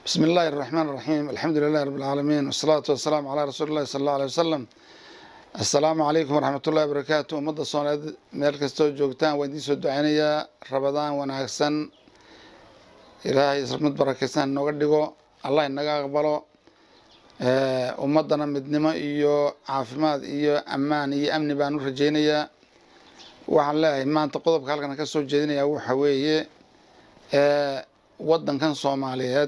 بسم الله الرحمن الرحيم الحمد لله رب العالمين والصلاة والسلام على رسول الله صلى الله عليه وسلم السلام عليكم ورحمة الله وبركاته ummadda soomaaliyeed meel kastoo joogtaan waan idiin soo duceynayaa rabadaan wanaagsan ilaahay mid barakaysan nooga dhigo allah inaga aqbalo ummaddana midnimo iyo caafimaad iyo ammaan iyo amni baan u rajeynayaa waxaan leeyahay maanta qodobka halkan ka soo jeedinayaa waxa weeye waddankan soomaaliyeed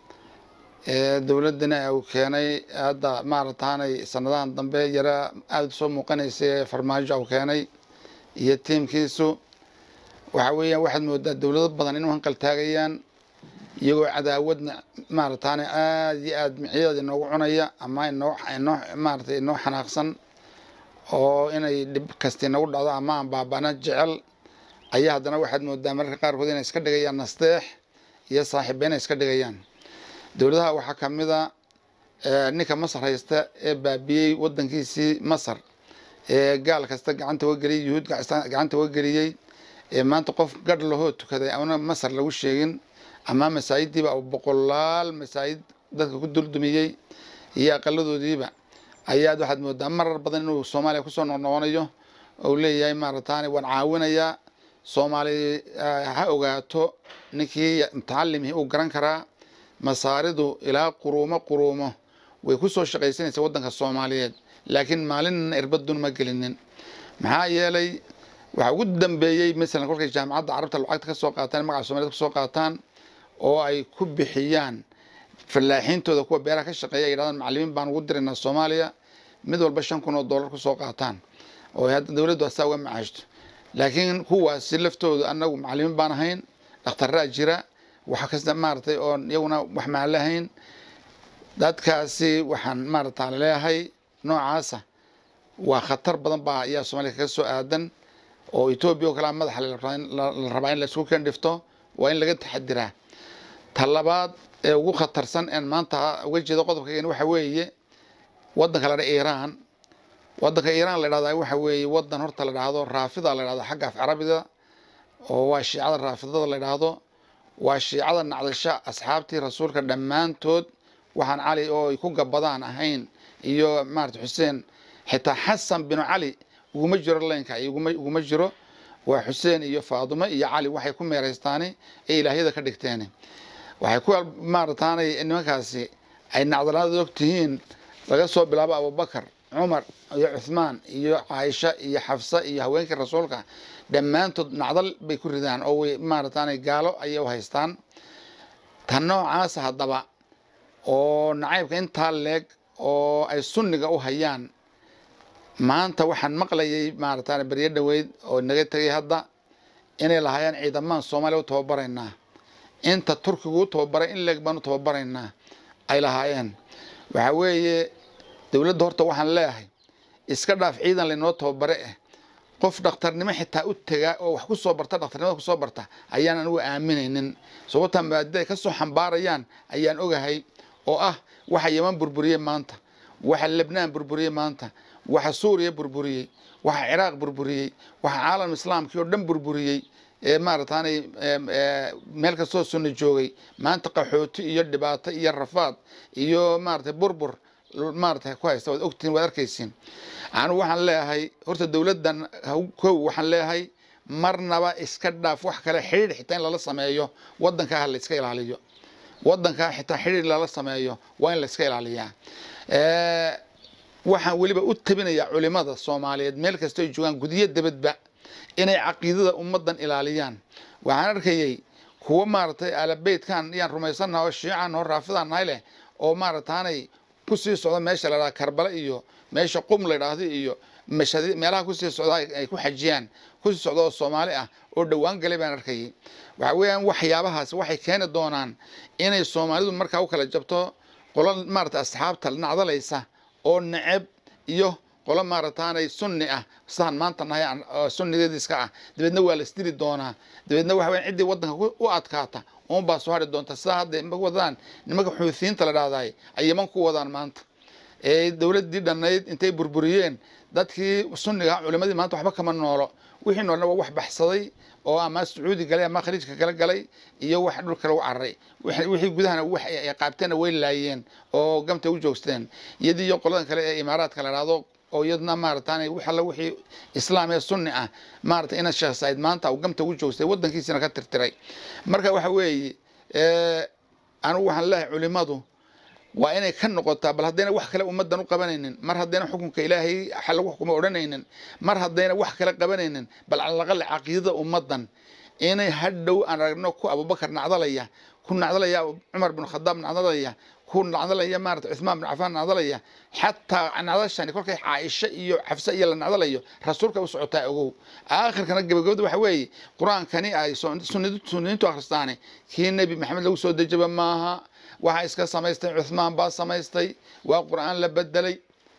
dowladdana uu keenay hadda maarataanay sanadahan dambe yara aada soo muuqanaysa ee farmaajo uu keenay iyo tiimkiisu waxa weeyaan waxaad moodaa dowlado badan inuu hanqal taagayaan iyagoo cadaawadna maarataane aada iyo aada micyadeeda inoogu cunaya ama inoo inoo maaratay inoo xanaaqsan oo inay dhib kasta inagu dhacdo ama aan baabana jecel ayaa haddana waxaad moodaa mararka qaarkood inay iska dhigayaan nasteex iyo saaxiiba inay iska dhigayaan dowladaha waxaa ka mid a ninka masar haysta ee baabiyey wadankiisii masar ee gaal kasta gacanta uga geliyey yuhuud gacanta uga geliyey ee maanta qof gadh lahoo tukaday ana masar lagu sheegin ama masaajidiiba boqolaal masaajid dadka ku duldumiyey iyo aqaladoodiiba ayaad waxaad moodaa marar badan inuu soomaaliya kusoo noqnoqonayo ou leeyahay maarataani waan caawinayaa soomaali ha ogaato ninkii mutacalimihii uu garan karaa masaaridu ilaa quruumo quruumo way ku soo shaqaysanaysa waddanka soomaaliyeed laakiin maalinna irbadun ma gelinin maxaa yeelay waxaa ugu dambeeyey masalan kolkay jaamacadda carabta lacagta ka soo qaataan magaca somaliyed ka soo qaataan oo ay ku bixiyaan fallaaxiintooda kuwa beeraha ka shaqeeya ay yidhahdaan macallimiin baan ugu diraynaa soomaaliya mid walba shan kun oo dollar ku soo qaataan oo hadda dowladdu asaa uga macaashto laakiin kuwaasi laftooda annagu macallimiin baan ahayn dhakhtarraa jira wax kasta maaratay oon iyaguna wax maan lahayn dadkaasi waxaan maarata laleeyahay noocaasa waa khatar badan baa ayaa soomaaliya kaga soo aadan oo etoobiya oo kalea madaxa la rabaa in laisku kendhifto waa in laga taxadiraa ta labaad ee ugu khatarsan een maanta uga jeedo qodobkaygan waxa weeye waddanka la dha iiraan waddanka iiraan la dhahdaa waxa weeye waddan horta la dhahdo raafida la dhahdo xagga af carabida oo waa shiicada raafidada la dhahdo waa shiicada nacdasha asxaabtii rasuulka dhammaantood waxaan cali oo ay ku gabadaan ahayn iyo maarata xuseen xitaa xasan binu cali uguma jiro leynka uguma jiro waa xuseen iyo faadumo iyo cali waxay ku meeraystaani ee ilaahyada ka dhigteen waxay ku maarataanay nimankaasi ay nacdalaada og tihiin laga soo bilaabo abubakar cumar iyo cuthmaan iyo caaisha iyo xafsa iyo haweenkii rasuulka dhammaantood nacdal bay ku ridaan oo way maarataanay gaalo ayay u haystaan tan noocaas haddaba oo nacaybka intaa leeg oo ay sunniga u hayaan maanta waxaan maqlayay maarataane beryo dhoweyd oo naga tegay hadda inay lahaayeen ciidamaan soomaaliya u tababaraynaa inta turkigu u tababaray in leeg baan u tababaraynaa ay lahaayeen waxaa weeye dowladda horta waxaan leeyahay iska dhaaf ciidan laynoo tababare ah qof dhakhtarnimo xitaa u tegaa oo wax ku soo barta dhakhtarnimada kusoo barta ayaan anigu aaminaynin sababtaa maadida ay ka soo xambaarayaan ayaan ogahay oo ah waxa yeman burburiyey maanta waxa lebnaan burburiyey maanta waxa suuriya burburiyey waxa ciraaq burburiyey waxa caalam islaamkii oo dhan burburiyey ee maarataanay meel kastoo sunna joogay maanta qaxooti iyo dhibaato iyo rafaad iyo maaratay burbur maarata ku haysta waad ogtihin waad arkaysiin anigu waxaan leeyahay horta dowladdan kow waxaan leeyahay marnaba iska dhaaf wax kale xidhiir xitaa in lala sameeyo waddankaa ha la iska ilaaliyo waddankaa xitaa xidhiir lala sameeyo waa in la iska ilaaliyaa waxaan weliba u tabinayaa culimada soomaaliyeed meel kasta ay joogaan gudiyo debadba inay caqiidada ummaddan ilaaliyaan waxaan arkayey kuwo maaragtay alabeytkan yaan rumaysannaha oo shiican oo raafidaan nahay leh oo maarataanay kusii socda meesha la dhaha karbala iyo meesha qum la dhahdo iyo mashadi meelaha kusii socda ay ku xajiyaan kusii socda oo soomaali ah oo dhowaan galay baan arkayay waxa weeyaan waxyaabahaas waxay keeni doonaan inay soomaalidu markaa u kala jabto qolo maarata asxaabta nacdalaysa oo neceb iyo qolo maarataanay sunni ah sidaan maanta nahay sunnigeediiska ah dabeedna waa la isdiri doonaa dabeedna waxa weyan ciddii waddanka u adkaata uun baa soo hari doonta sidaa hadda ma wadaan nimanka xuuthiyiinta la dhahdaay ay yaman ku wadaan maanta ee dowladdii dhannayd intay burburiyeen dadkii sunniga culimadii maanta waxba kama noolo wixii noolna waa wax baxsaday oo ama sacuudi galay ama khaliijka kala galay iyo wax dhulka lagu cararay wixii gudahana wax ay qaabteenna way laayeen oo gamta u joogsteen iyadii iyo qoladan kale ee imaaraadka la dhahdo oo iyadna maaratan wax alla wixii islaam ee sunni ah maarata ina sheekh said maanta uu gamta ugu joogstay waddankiisina ka tirtiray marka waxa weeye anigu waxaan leeyahay culimadu waa inay ka noqotaa bal haddayna wax kale ummaddan u qabanaynin mar haddayna xukunka ilaahay lagu xukumo odhanaynin mar haddayna wax kale qabanaynin bal calaqale caqiidada ummaddan inay hadhow aan aragno ku abubakar nacdalaya ku nacdalaya cumar bin khadaab nacdalaya ku nacdalaya maarata cuthmaan bin cafaan nacdalaya xataa nacdashani kolkay caaisha iyo xafse iyo la nacdalayo rasuulka u socotaa ogow aakhirkana gabagabada waxa weeye qur-aankani ay sunniintu akhristaane kii nebi maxamed lagu soo dejaba maaha waxaa iska samaystay cuthmaan baa samaystay waa qur-aan la bedelay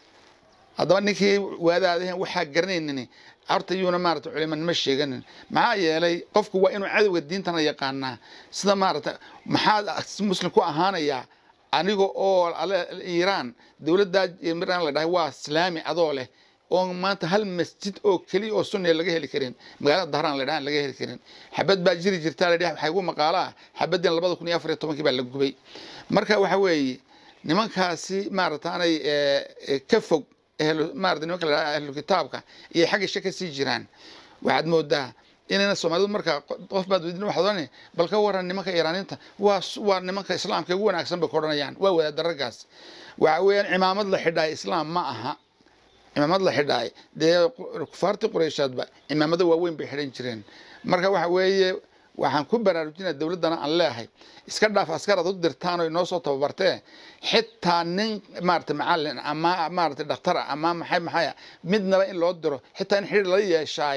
haddaba ninkii waadaadahen waxaa garanaynin horta yuuna maarata culimanimo sheeganin maxaa yeelay qofku waa inuu cadowga diintana yaqaanaa sida maarata maxaad muslim ku ahaanayaa aniga oo iiraan dowladdaa iran la dhahay waa islaami adoo leh oo maanta hal masjid oo keliya oo sunniya laga heli karin magaalada dahraan la dhahan laga heli karin xabad baa jiri jirtaa la dhahay waxaa igu maqaalaa xabadin labada kun iyo afar iyo tobankii baa la gubay marka waxa weeye nimankaasi maarataanay ka fog maarata nimanka la dhaha ahlu kitaabka iyo xagga isha ka sii jiraan waxaad moodaa inayna soomaalidu markaa qof baad weydiin waxaad odhanay bal ka waran nimanka iiraaniinta waa waa nimanka islaamka ugu wanaagsan bay ka odhanayaan waa wadaad daragaas waxa weeyaan cimaamad la xidhaay islaam ma aha cimaamad la xidhaay dee kufaartii qureyshaadba cimaamado waaweyn bay xidhan jireen marka waxa weeye waxaan ku baraarujinaya dowladdana aan leehay iska dhaaf askar aad u dirtaan oo inoo soo tababartee xitaa nin maarata macallin ama maarata dhakhtar ah ama maxay maxaya midnaba in loo diro xitaa in xidhiir lala yeeshaay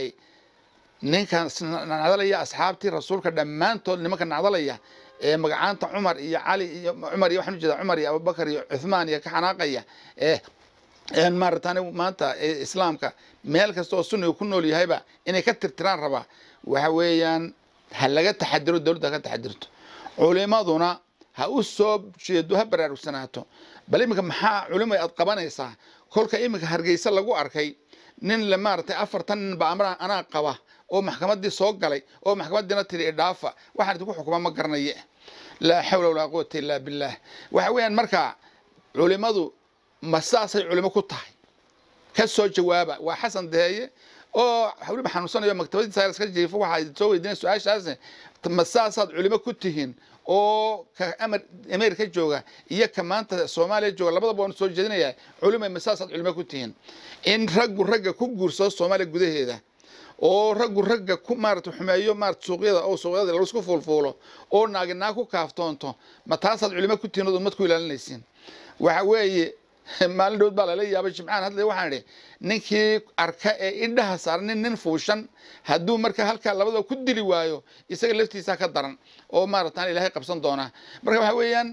ninkan nacdalaya asxaabtii rasuulka dhammaantood nimanka nacdalaya ee magacaanta cumar iyo cali iyo cumar iyo waxaan ujeeda cumar iyo abubakar iyo cuthmaan iyo ka xanaaqaya ee maaratan maanta islaamka meel kasta oo sunniga ku nool yahayba inay ka tirtiraan rabaa waxa weeyaan ha laga taxadiro dowladda ha ka taxadirto culimaduna ha u soo jeedo ha baraarugsanaato bal iminka maxaa culimo aad qabanaysaa kolka iminka hargeysa lagu arkay nin le maaragtay afartan nin ba amra anaa qaba oo maxkamaddii soo galay oo maxkamadiina tiri idhaafa waxaan idinku xukuma ma garanaye laa xawla walaa quwata illaa billaah waxa weeyaan marka culimadu ma saasay culimo ku tahay ka soo jawaaba waa xasan deeye oo weliba xanuunsanayo maktabadiisa iska jiifo waxaa soo weydiinaya su-aashaas ma saasaad culimo ku tihiin oo ka amar ameerika jooga iyo ka maanta soomaaliya jooga labadaba waan soo jeedinaya culimo ma saasaad culimo ku tihiin in raggu ragga ku guursado soomaaliya gudaheeda oo raggu ragga ku maarata xumeeyo maarata suuqyada oo suuqyada laisku fuulfuulo oo naagi naag ku kaaftoonto ma taasaad culimo ku tihiin ood ummad ku ilaalinaysiin waxa weeye maalin dhowd baa lala yaabay jimcaan hadle waxaan idhi ninkii arka ee indhaha saaran nin nin fuushan hadduu marka halkaa labadaba ku dili waayo isaga laftiisa ka daran oo maaratan ilaahay qabsan doonaa marka waxa weeyaan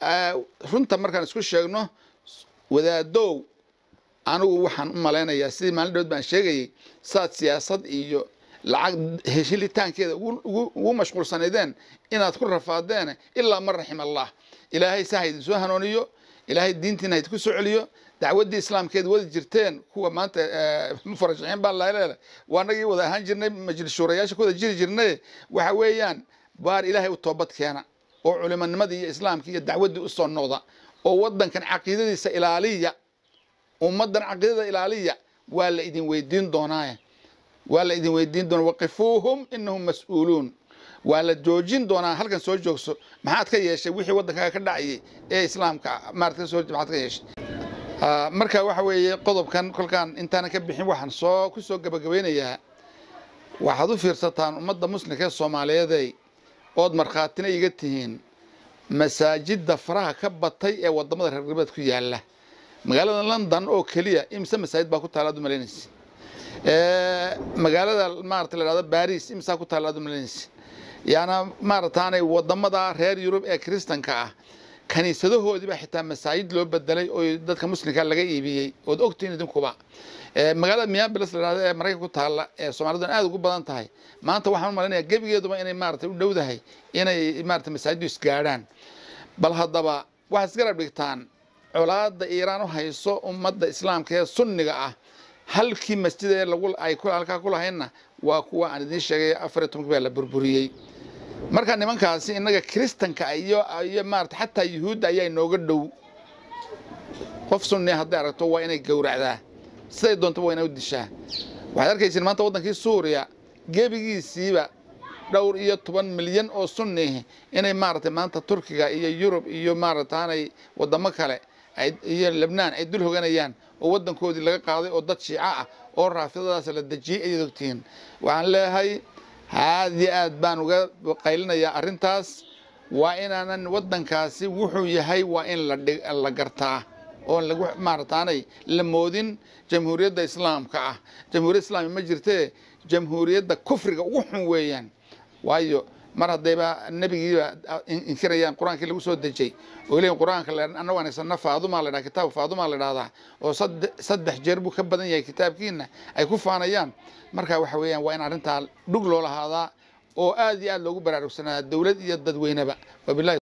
runta markaan isku sheegno wadaadow anigu waxaan u malaynayaa sidii maalin dhowd baan sheegayay saad siyaasad iyo lacag heshilitaankeeda ugu mashquulsanaydeen inaad ku rafaadeen ilaa man raxim allah ilaahay saa ha idin soo hanuuniyo ilaahay diintiina ha idinku soo celiyo dacwaddii islaamkeeda wadi jirteen kuwa maanta mufarashixiin baa laleele waa nagii wada ahaan jirnay majlis shuurayaasha ku wada jiri jirnay waxa weeyaan baar ilaahay u toobad keena oo culimanimadii iyo islaamkii iyo dacwaddii usoo noqda oo waddankan caqiidadiisa ilaaliya ummaddan caqiidada ilaaliya waa la idin weydiin doonaa waa la idin weydiin doonaa waqifuuhum inahum mas-uuluun waa la joojin doonaa halkan soo joogso maxaad ka yeeshay wixii waddankaaga ka dhacayay ee islaamka maarata kasoo maxaad ka yeeshay marka waxa weeye qodobkan kolkaan intaanan ka bixin waxaan soo ku soo gabagabeynayaa waxaad u fiirsataan ummadda muslimka ee soomaaliyeeday ood markhaatina iga tihiin masaajidda faraha ka batay ee wadamada reer galbeed ku yaala magaalada london oo keliya imise masaajid baa ku taala ad u malaynaysa magaalada maarata la dhahdo baris imisaa ku taala ad u malaynaysa yaana maarataanay wadamada reer yurub ee kristanka ah kaniisadahoodiiba xitaa masaajid loo bedelay oo dadka muslimka laga iibiyey ood ogtihiin idinkuba magaalada miyabilis la dhahdo ee maraykanka ku taalla ee soomaalidan aada ugu badan tahay maanta waxaan u malaynayaa gebigeeduba inay maarata u dhowdahay inay maarata masaajiddu isgaadhaan bal haddaba waxaad isgarab dhigtaan colaada iiraan u hayso ummadda islaamka ee sunniga ah halkii masjid ee lagu ay ku halkaa ku lahaynna waa kuwa aan idiin sheegay afar iyo tobanka baa la burburiyey marka nimankaasi innaga kiristanka iyo iyo maarata xataa yuhuudda ayaa inooga dhow qof sunni hadday aragto waa inay gowracdaa siday doontaba waa inay u dishaa waxaad arkaysiin maanta waddankii suuriya gebigiisiiba dhowr iyo toban milyan oo sunni inay maaragtay maanta turkiga iyo yurub iyo maarataanay waddamo kale iyo lebnaan ay dul hoganayaan oo waddankoodii laga qaaday oo dad shiico ah oo raafidadaas la dejiyey ayaad ogtihiin waxaan leeyahay aad iyo aad baan uga qaylinayaa arrintaas waa inaanan waddankaasi wuxuu yahay waa in la gartaa oon lagu maarataanay la moodin jamhuuriyadda islaamka ah jamhuuriyadda islaamka ma jirtee jamhuuriyadda kufriga ugu xun weeyaan waayo mar haddayba nebigiiba inkirayaan qur-aankii lagu soo dejay oo leeyihin qur-aanka annagu anagsana faadumaa la dhaha kitaabka faadumaa la dhahdaa oo saddex jeer buu ka badan yahay kitaabkiina ay ku faanayaan marka waxa weeyaan waa in arrintaa dhug loo lahaadaa oo aad iyo aad loogu baraarugsanaadaa dowlad iyo dadweyneba wabilahi